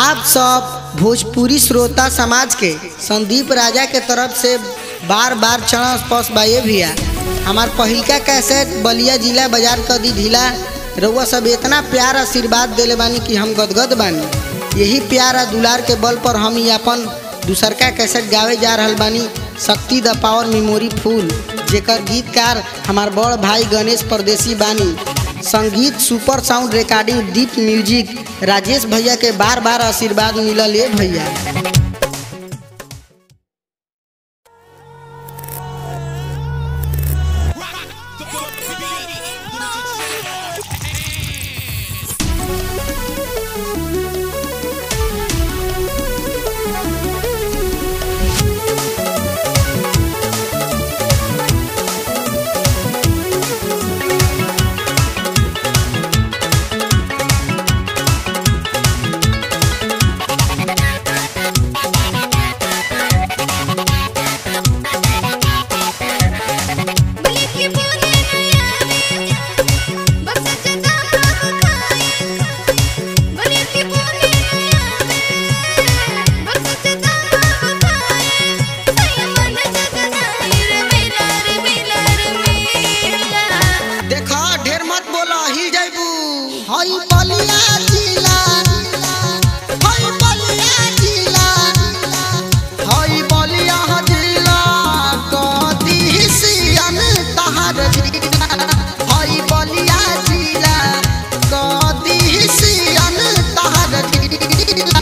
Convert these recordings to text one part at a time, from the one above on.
आप सब भोजपुरी श्रोता समाज के संदीप राजा के तरफ से बार बार चरण स्पर्श बाए भैया हमार पहिलका कैसेट बलिया जिला बाजार क दी ढीला रउआ सब इतना प्यार आशीर्वाद देले बानी कि हम गदगद बानी यही प्यार आ दुलार के बल पर हम ही अपन दूसरका कैसेट गावे जा रहल बानी शक्ति द पावर मेमोरी फूल जेकर गीतकार हमार बड़ भाई गणेश परदेसी बानी संगीत super sound recording Deep music Rajesh भैया के बार बार आशीर्वाद मिलल ए भैया बलि की बूंदे नयावे बस जदा हम खाए बलि की बूंदे नयावे बस जदा हम खाए सैया मन जगनाई रे मेला रे मेला रे मेला देखा ढेर मत बोला हिल जाइबू हई बलिया जिला हई बलिया जिला हई बलिया जिला कदी सियन तहर जिला हई बलिया जिला कदी सियन तहर जिला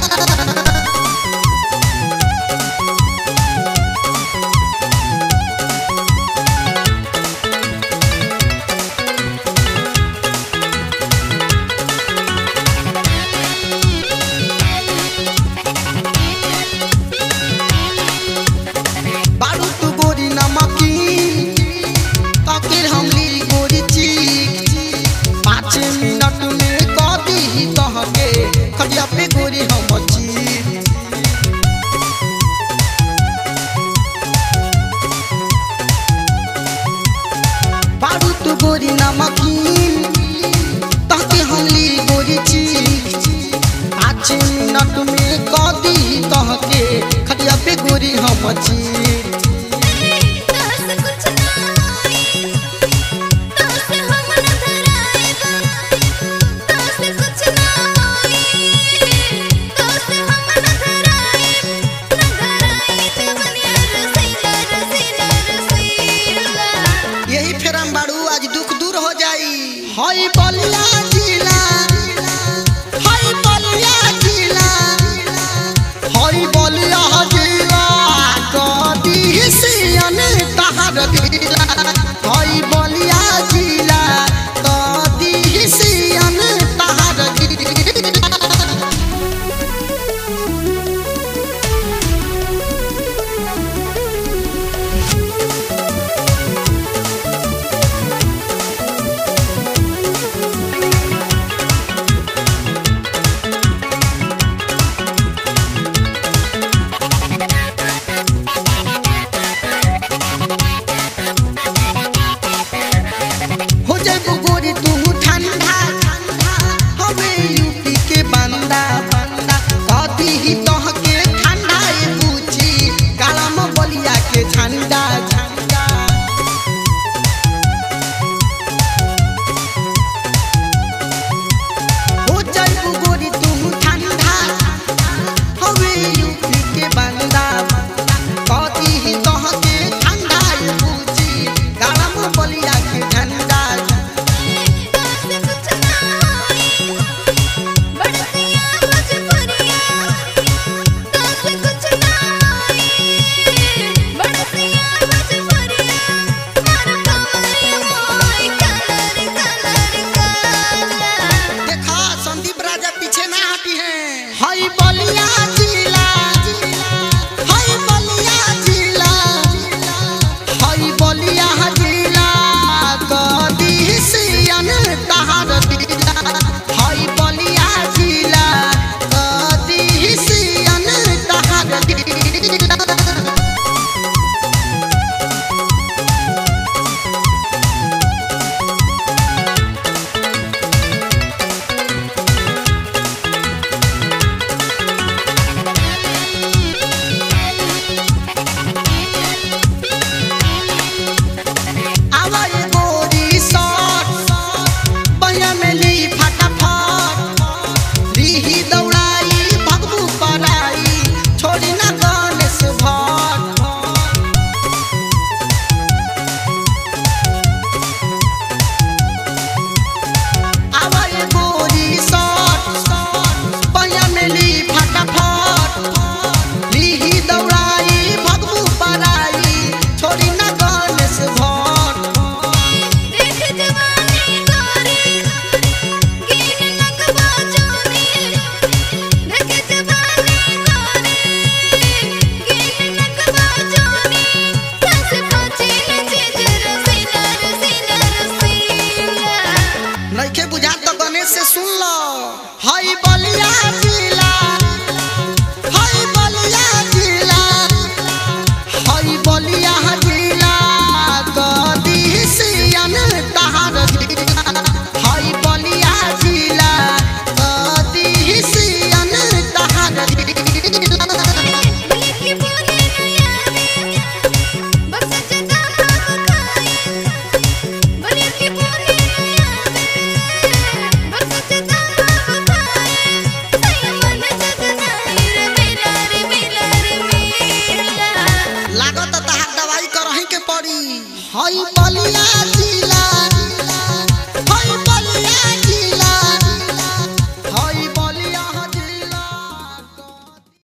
बारू तू गोरी नमकी तकिर हम ली गोरी चीक पाँच मिनट में कदी ही कह के खटिया पे गोरी हम चीक बारू तू गोरी नमकीन तहके हम ली गोरी चीक पाँच मिनट में कदी कह के खटिया पे गोरी हम चीक दस कुछ ना होई दस हम न धराएगा दस कुछ ना होई दस हम न धराए न धराई जवनिया रसीला रसीला रसीला यही फेरम बाड़ू आज दुख दूर हो जाई हई बलिया जिला हई बलिया जिला हई बलिया जिला कदी हई बलिया